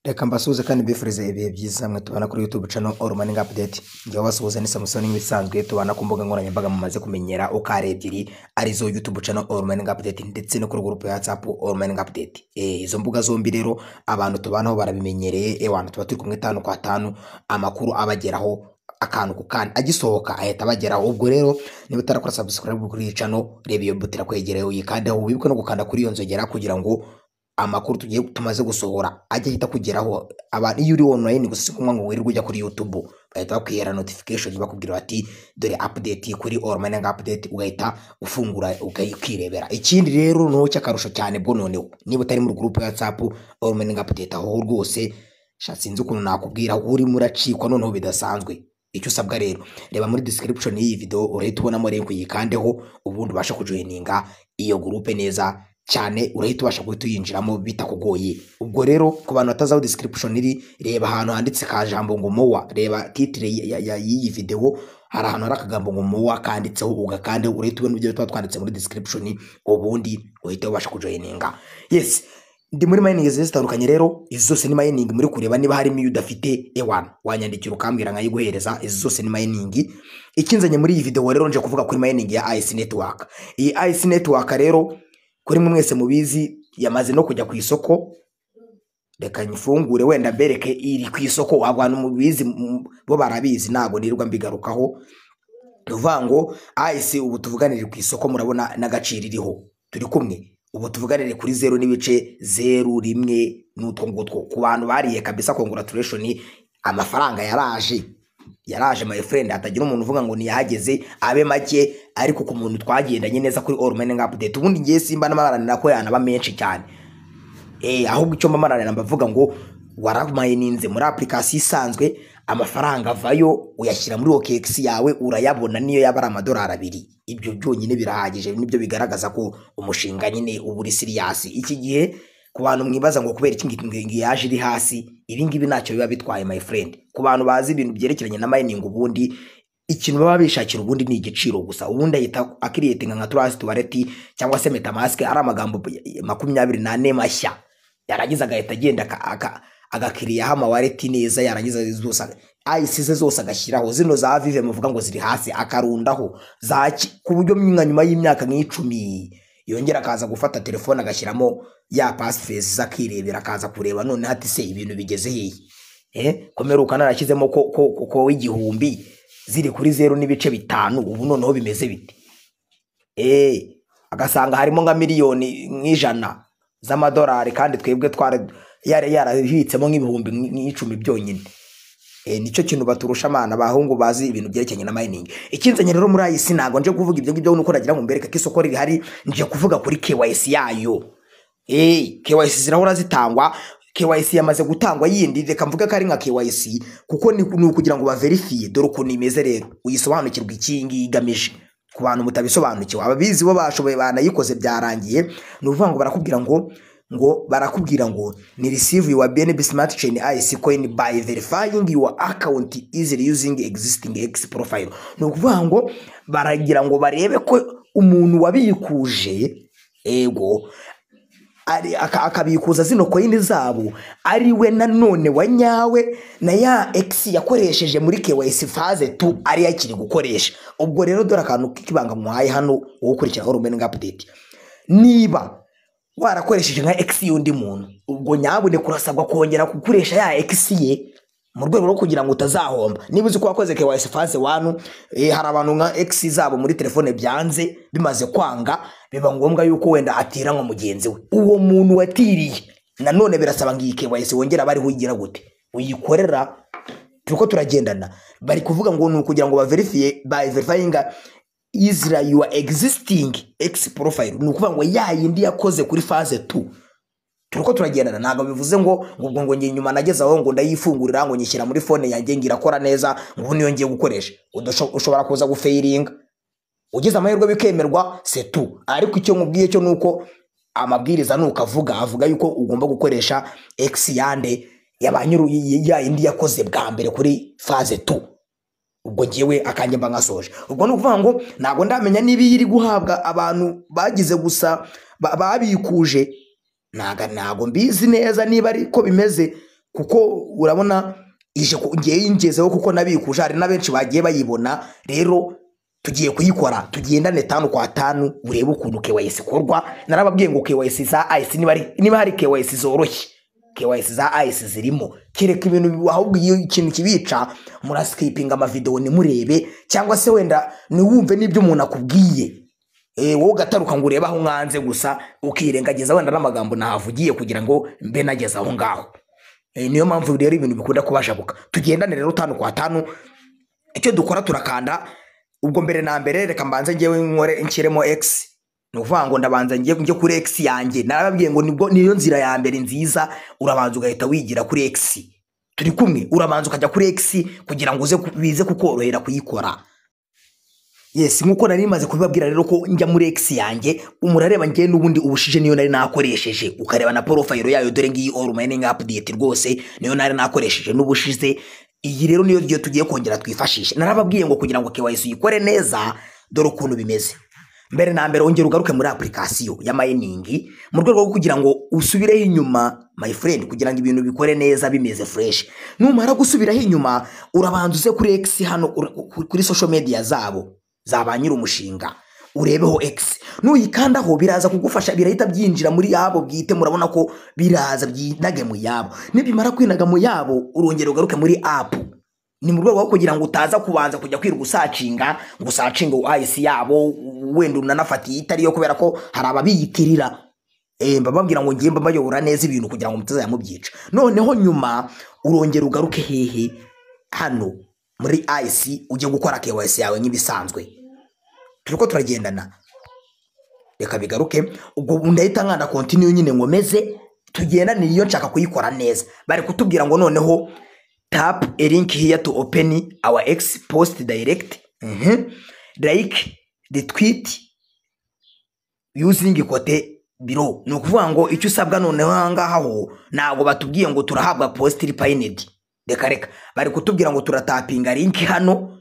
reka mbasuhuze kandi mbifurize ibihe byiza mwe tubana kuri YouTube channel All Morning Update njyewe basuhuza ni Samusoni nk'ibisanzwe tubana ku mbuga nkoranyambaga mumaze kumenyera ukare ebyiri arizo YouTube channel All Morning Update ndetse no kuri group ya WhatsApp All Morning Update eh izo mbuga zombi rero abantu tubanaho barabimenyereye eh abantu tuba turi kumwe tanu kwa tanu amakuru abageraho akantu ku kandi agisohoka ahita abageraho ubwo rero niba utarakora subscribe kuri iyi channel reba iyo buto irakwegereye uyikandeho wibuke no gukanda kuri iyo nzogera kugira ngo amakuru tugiye tumaze gusohora ajya ahita kugeraho abantu iyo uri online gusa si ngombwa ngo wirirwe ujya kuri YouTube bahita bakwihera notification bakubwira bati dore update kuri All Morning Update ugahita ufungura ukirebera ikindi rero no cy'akarusho cyane bwo noneho niba utari mu group ya WhatsApp All Morning Update aho rwose sha sinzi ukuntu nakubwira urimo uracikwa noneho bidasanzwe icyo usabwa rero reba muri description y'iyi video urahita ubonamo link uyikandeho ubundi ubasha kujoininga iyo group neza cyane urahita ubasha guhita uyinjiramo bitakugoye ubwo rero ku bantu batazi aho description iri reba ahantu handitse ka jambo ngo mowa reba titire ya- ya- ya- y'iyi video hari ahantu hari akagambo ngo mowa kanditseho ugakandeho urahita ubona ibyo tuba twanditse muri description ubundi uhita ubasha kujoininga yes ndi muri mining zigiye zitandukanye rero izi zose ni mining muri kureba niba harimo iyo udafite ewana wanyandikira ukambwira nkayiguhereza izi zose ni mining ikinzanye muri iyi video rero nje kuvuga kuri mining ya IC network iyi IC network rero kuri mwe mwese mubizi yamaze no kujya ku isoko reka nyifungure wenda mbereke iri ku isoko abantu mubizi mu- bo barabizi ntabwo nirirwa mbigarukaho ni ukuvuga ngo ayisi ubu tuvuganire ku isoko murabona n'agaciro iriho turi kumwe ubu tuvuganire kuri zeru n'ibice zeru rimwe n'utwo ngutwo ku bantu bariye kabisa congratulation amafaranga yaraje yaraje my friend hatagira umuntu uvuga ngo niyahageze abe make ariko ku muntu twagendanye neza kuri all morning update ubundi ngiye simba n'amaranira ko yanaba menshi cyane Eh, ahubwo icyo mamaranira mbavuga ngo waramayininze muri application isanzwe amafaranga avayo uyashyira muri OKX yawe urayabona niyo yaba ari amadolari abiri ibyo byonyine birahagije nibyo bigaragaza ko umushinga nyine uba uri siriyasi iki gihe ku bantu mwibaza ngo kubera iki ngiki ngo yaje iri hasi ibi ngibi ntacyo biba bitwaye my friend ku bantu bazi ibintu byerekeranye na mining ubundi ikintu baba bishakira ubundi ni igiciro gusa ubundi ahita akiriyetinga nka turasi tuwareti cyangwa se metamask ari amagambo makumyabiri n'ane mashya yarangiza agahita agenda aka- aka- agakiriyaho amawareti neza yarangiza zose ayisi ze zose agashyiraho zino za vive muvuga ngo ziri hasi akarundaho za ki- ku buryo nka nyuma y'imyaka nk'icumi yongera akaza gufata telefone agashyiramo ya pasifesi akirebera akaza kureba none hati se ibintu bigeze hehe eh komeruka narashyizemo ko ko ko- ko igihumbi ziri kuri zeru n'ibice bitanu ubu noneho bimeze bite eh agasanga harimo nka miliyoni nk'ijana z'amadolari kandi twebwe twari yari yarabibitsemo nk'ibihumbi nk'icumi byonyine Eh, nicyo kintu baturusha amana bahungu bazi ibintu byerekeranye na mining ikinzanye rero muri ayisi ntabwo nje kuvuga ibyo ngibyo nuko nagira ngo mbereke ko isoko rihari nje kuvuga kuri KYC yayo eh KYC zirahora zitangwa KYC yamaze gutangwa yindi reka mvuge ko ari nka KYC kuko ni ni ukugira ngo baverifie dore ukuntu imeze rero uyisobanukirwa iki ngiyi igamije ku bantu mutabisobanukiwe ababizi bo bashoboye banayikoze byarangiye ni ukuvuga ngo barakubwira ngo ngo barakubwira ngo ni receive your BNB smart chain IC coin by verifying your account easily using existing X profile ni ukuvuga ngo baragira ngo barebe ko umuntu wabikuje ego ari- aka- akabikuza zino koyini zabo ari we nanone wa nyawe na ya x yakoresheje muri KYC phase tu ari yakiri gukoresha ubwo rero dore akantu k'ibanga muhaye hano wo gukurikira all morning update niba warakoresheje nka x y'undi muntu ubwo nyabuneka kurasabwa kongera gukoresha ya x ye mu rwego rwo kugira ngo utazahomba niba uzi ko wakoze KYC phase 1 eh, hari abantu nka X zabo muri telefone byanze bimaze kwanga biba ngombwa yuko wenda atira nka mugenzi we uwo muntu watiriye nanone birasaba ngo iyi KYC wongera bariho uyigira gute uyikorera turiko turagendana bari kuvuga ngo ni ukugira ngo baverifie by verifying Isra your existing X profile ni ukuvuga ngo ya yindi yakoze kuri phase 2 turiko turagendana ntabwo bivuze ngo ngo ubwo ngo njye nyuma nageze aho ngo ndayifungurira ngo nyishyira muri fone yanjye ngo irakora neza ngo ubu niyo ngiye gukoresha Udasho- ushobora kuza gufayiringa ugize amahirwe bikemerwa setu ariko icyo nkubwiye cyo ni uko amabwiriza nuko avuga avuga yuko ugomba gukoresha x yande yabanyuru yayindi yakoze bwa mbere kuri phase 2 ubwo ngewe akanjye mba nkasoje ubwo ni ukuvuga ngo ntabwo ndamenya niba iyi iri guhabwa abantu bagize gusa ba- babikuje ntago ntago mbizi neza niba ari ko bimeze kuko urabona ije ku- ngewe yingezeho kuko nabikuje hari na benshi bagiye bayibona rero tugiye kuyikora tugendane tanu kwa tanu urebe ukuntu KYC ikorwa narababwiye ngo KYC za ICE niba ari- niba hari KYC zoroshye KYC za ICE zirimo kereka ibintu ahubwo iyo ikintu kibica murasikipinga amavidewo ntimurebe cyangwa se wenda ntiwumve n'ibyo umuntu akubwiye Eh, wowe ugataruka ngo urebe aho mwanze gusa ukirengagiza wenda n'amagambo nahavugiye kugira ngo mbe nageze aho ngaho Eh, niyo mpamvu rero ibintu bikunda kubashabuka tugendane rero tanu kwa tanu icyo dukora turakanda ubwo mbere na mbere reka mbanze ngewe nkore nshyiremo x ni ukuvuga ngo ndabanza njye njye kuri x yanjye narababwiye ngo nibwo niyo nzira ya mbere nziza urabanza ugahita wigira kuri x turi kumwe urabanza ukajya kuri x kugira ngo uze ku- bize kukorohera kuyikora yes nk'uko nari maze kubibabwira rero ko njya muri x yanjye umurareba njye n'ubundi ubushije niyo nari nakoresheje ukareba na porofayiro yayo dore ngiyi all mining update rwose niyo nari nakoresheje n'ubushize iyi rero niyo tugiye tugiye kongera twifashishe narababwiye ngo kugira ngo KYC uyikore neza dore ukuntu bimeze mbere na mbere ongera ugaruke muri application ya mining mu rwego rwo kugira ngo usubireho inyuma my friend kugira ngo ibintu bikore neza bimeze fresh numara gusubiraho inyuma urabanza uze kuri x hano ur- kuri social media zabo za ba nyir'umushinga urebeho X nuyikandaho biraza kugufasha birahita byinjira muri yabo bwite murabona ko biraza byinage mu yabo nibimara kwinaga mu yabo urongera ugaruke muri app ni mu rwego rwo kugira ngo utaza kubanza kujya kwirirwa usacinga ngo usacinge IC yabo wenda unanafatiye itariyo kubera ko hari ababiyitirira Eh, mba mbabwira ngo ngiye mbayobora neza ibintu kugira ngo mutazamubyica noneho nyuma urongera ugaruke hehe hano muri IC ujye gukora KYC yawe nk'ibisanzwe turiko turagendana reka bigaruke ubwo ndahita nkanda continue nyine nkomeze tugendane iyo nshaka kuyikora neza bari kutubwira ngo noneho tap a link here to open our ex post direct Mhm. like the tweet using kote biro ni ukuvuga ngo icyo usabwa noneho ahangaha ho ntabwo batubwiye ngo turahabwa positiri payinedi reka reka bari kutubwira ngo turatapinga linki hano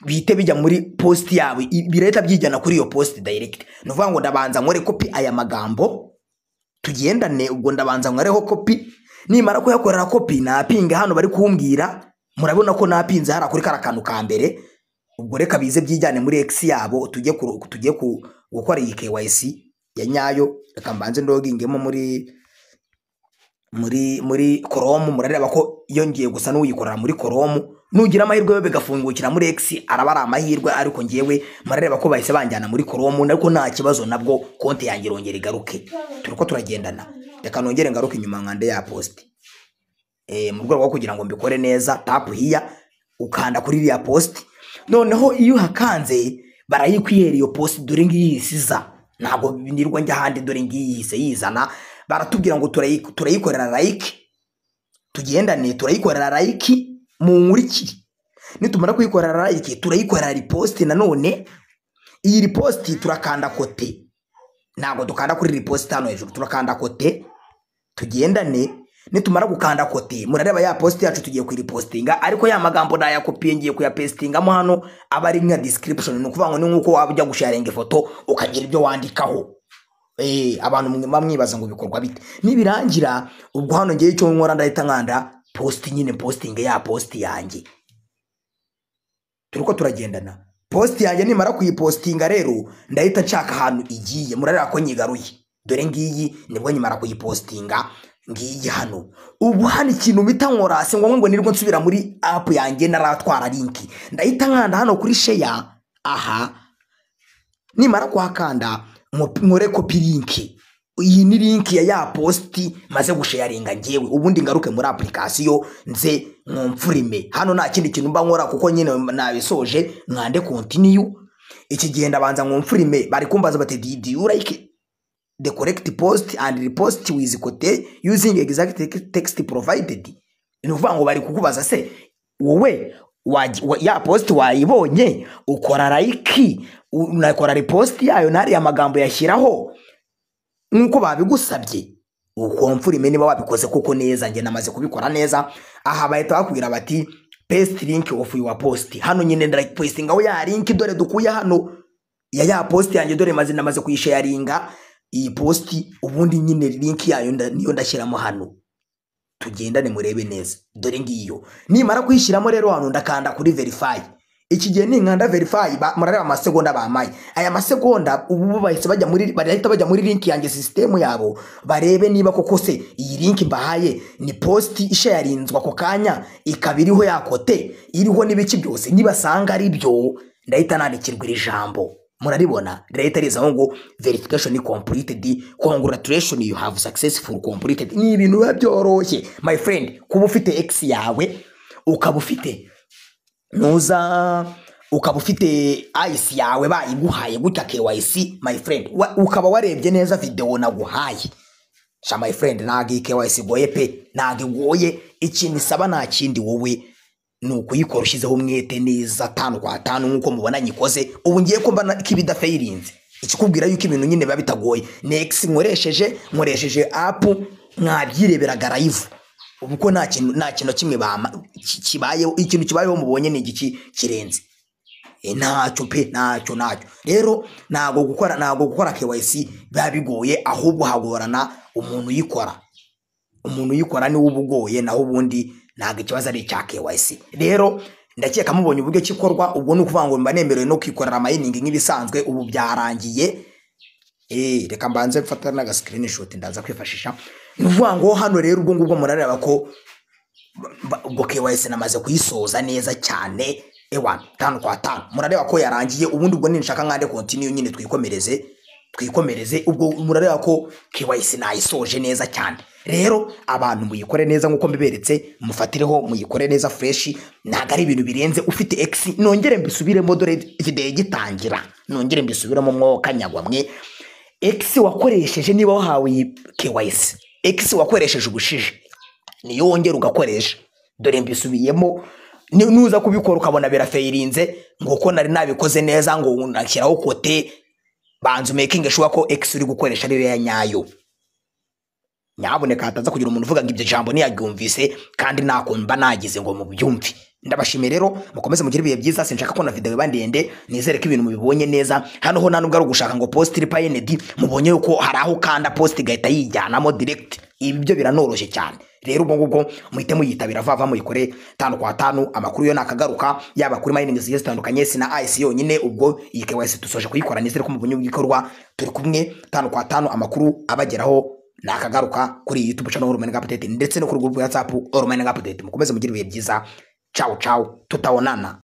bihite bijya muri posti yawe i- birahita byijyana kuri iyo posti direct ni ukuvuga ngo ndabanza nkore kopi aya magambo tugendane ubwo ndabanza nkoreho kopi nimara kuyakorera kopi napinga hano bari kumbwira murabona ko napinze hariya kuri kara kantu ka mbere ubwo reka bize byijyane muri x yabo tujye ku- tujye ku- gukora iyi KYC ya nyayo reka mbanze ndogingemo muri muri muri koromu murareba ko yongeye gusa n'uyikorera muri koromu nugira amahirwe yo bigafungukira muri X araba ari amahirwe ariko ngewe murareba ko bahise banjyana muri koromu ariko nta kibazo nabwo konti yanjye irongera igaruke turi ko turagendana reka nongere ngaruke inyuma nkande ya posti eh, mu rwego rwo kugira ngo mbikore neza tapu hiya ukanda kuri iriya posti noneho iyo uhakanze barayikwihera iyo posti dore ngiyi isiza ntabwo nirwa njya ahandi dore ngiyi yise yizana baratubwira ngo turayi- turayikorera like tugendane turayikorera like mu nkurikire nitumara kuyikorera like turayikorera riposti nanone iyi riposti turakanda kote ntabwo dukanda kuri riposti hano hejuru turakanda kote tugendane nitumara gukanda kote murareba ya posti yacu tugiye kuyiripostinga ariko ya magambo nayakopiye ngiye kuyapestingamo hano aba ari nka description ni ukuvuga ngo ni nk'uko waba ujya gusharinga ifoto ukagira ibyo wandikaho Eh, abantu mwe- bamwibaza ngo bikorwa bite nibirangira ubwo hano ngewe icyo nkora ndahita nkanda posti nyine posting ya posti yanjye turiko turagendana posti yanjye nimara kuyipostinga rero ndahita nshaka ahantu igiye murareba ko nyigaruye dore ngiyi nibwo nyimara kuyipostinga ngiyi hano ubu hano ikintu mpita nkora si ngombwa ngo nirwo nsubira muri apu yanjye naratwara linki ndahita nkanda hano kuri sheya aha nimara kuhakanda nko- nkore kopi linki iyi ni linki ya ya posti maze gusharinga ngewe ubundi ngaruke muri application nze nkumfurime hano nta kindi kintu mba nkora kuko nyine nabisoje mwande continue iki gihe ndabanza nkumfurime bari kumbaza bati "Did you like the correct post and repost with quote using exact text provided ni ukuvuga ngo bari kukubaza se wowe waji- wa- ya post wayibonye ukora like unakora repost yayo n'ariya magambo yashyiraho nk'uko babigusabye ukomfurime niba wabikoze koko neza njye namaze kubikora neza aha bahita bakubwira bati paste link of your post hano nyine ndarapostingaho ya link dore dukuye hano ya ya post yanjye dore maze namaze kuyisharinga iyi post ubundi nyine link yayo nda- niyo ndashyiramo hano tugendane murebe neza dore ngiyo nimara kuyishyiramo rero hano ndakanda kuri verify iki gihe ninkanda verify ba- murareba amasegonda bamaye aya masegonda ubu bahise bajya muri barahita bajya muri link yanjye sisitemu yabo barebe niba koko se iyi link mbahaye ni post ishayarinzwe ako kanya ikaba iriho yakote iriho n'ibiki byose nibasanga ari byo ndahita nandikirwa iri jambo muraribona leta rizaho ngo verification completed congratulation you have successful completed ni ibintu biba byoroshye my friend kuba ufite x yawe ukaba ufite nuza ukaba ufite ayisi yawe bayiguhaye gutya KYC my friend wa- ukaba warebye neza video naguhaye sha my friend ntago iyi KYC igoye pe ntago igoye ikintu isaba nta kindi wowe ni ukuyikora ushyizeho umwete neza tanu kwa tanu nk'uko mubona nyikoze ubu ngiye ko mbona ko ibidafayirinze ikikubwira yuko ibintu nyine biba bitagoye next nkoresheje nkoresheje app mwabyireberaga live ubu ko nta kintu nta kintu kimwe bama ki- kibayeho ikintu kibayeho mubonye ni igiki kirenze E, ntacyo pe ntacyo ntacyo rero ntabwo gukora ntabwo gukora KYC biba bigoye ahubwo hagorana umuntu uyikora umuntu uyikora niwe uba ugoye naho ubundi ntabwo ikibazo ari icya KYC rero ndakeka mubonye uburyo kikorwa ubwo ni ukuvuga ngo mba nemerewe no kwikorera amayiningi nk'ibisanzwe ubu byarangiye Eh, reka mbanze mfata n'aga screenshot ndaza kwifashisha ni ukuvuga ngo hano rero ubwo ngubwo murareba ko ba- ubwo KYC namaze kuyisoza neza cyane ewa tanu kwa tanu murareba ko yarangiye ubundi ubwo ninshaka nkande continue nyine twikomereze twikomereze ubwo murareba ko KYC nayisoje neza cyane rero abantu muyikore neza nk'uko mbiberetse mufatireho muyikore neza fresh ntabwo ari ibintu birenze ufite X nongere mbisubiremo dore video gitangira nongere mbisubiremo mwoka nyagwamwe X wakoresheje niba wahawe iyi KYC X wakoresheje ubushishi niyo wongera ugakoresha dore mbisubiyemo ni- nuza kubikora ukabona birafayirinze ngo uko nari nabikoze neza ngo nashyiraho kote banza umekinge shuwa ko X uri gukoresha ari ya nyayo nyaboneka hataza kugira umuntu uvuga ngo ibyo jambo ntiyaryumvise kandi nakumva nagize ngo mubyumve ndabashimiye rero mukomeze mugire ibihe byiza sinshaka ko na video iba ndende nizere ko ibintu mubibonye neza hano ho nta nubwo ari ugushaka ngo post repayenedi mubonye yuko hari aho ukanda post igahita yijyanamo direct ibi byo biranoroshye cyane rero ubwo ngubwo muhite muyitabira vava muyikore tanu kwa tanu amakuru yo nakagaruka yaba kuri mining zigiye zitandukanye si na IC yonyine ubwo iyi KYC dusoje kuyikora nizere ko mubonye ibikorwa turi kumwe tanu kwa tanu amakuru abageraho nakagaruka kuri iyi YouTube channel Romain Update ndetse no kuri group ya WhatsApp Romain Update mukomeze mugire ibihe byiza ciao ciao tutaonana